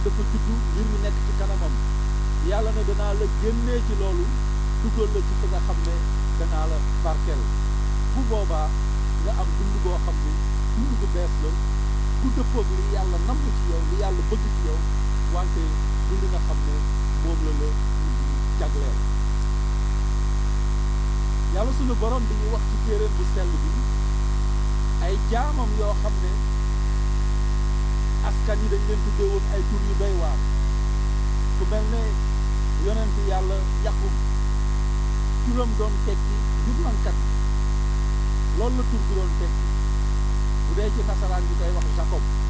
dafa juddu ngir ñu nekk ci kanamam yàlla ne danaa la génnee ci loolu dugal la ci fi nga xam ne danaa la barkeel bu boobaa nga am dund boo xam ne dund bu bees la bu dëppoog li yàlla namm ci yow li yàlla bëgg ci yow wante du li nga xam ne moom la la jagleel yàlla sunu borom bi ñuy wax ci téeréem bu sell bi ay jaamam yoo xam ne askan yi dañ leen tuddee woon ay tur yu doy waar ku mel ne yonent yàlla yaqub turam doon tekki jublankat loolu la tur bi doon tekki bu dee ci nasaraan bi koy wax Jacob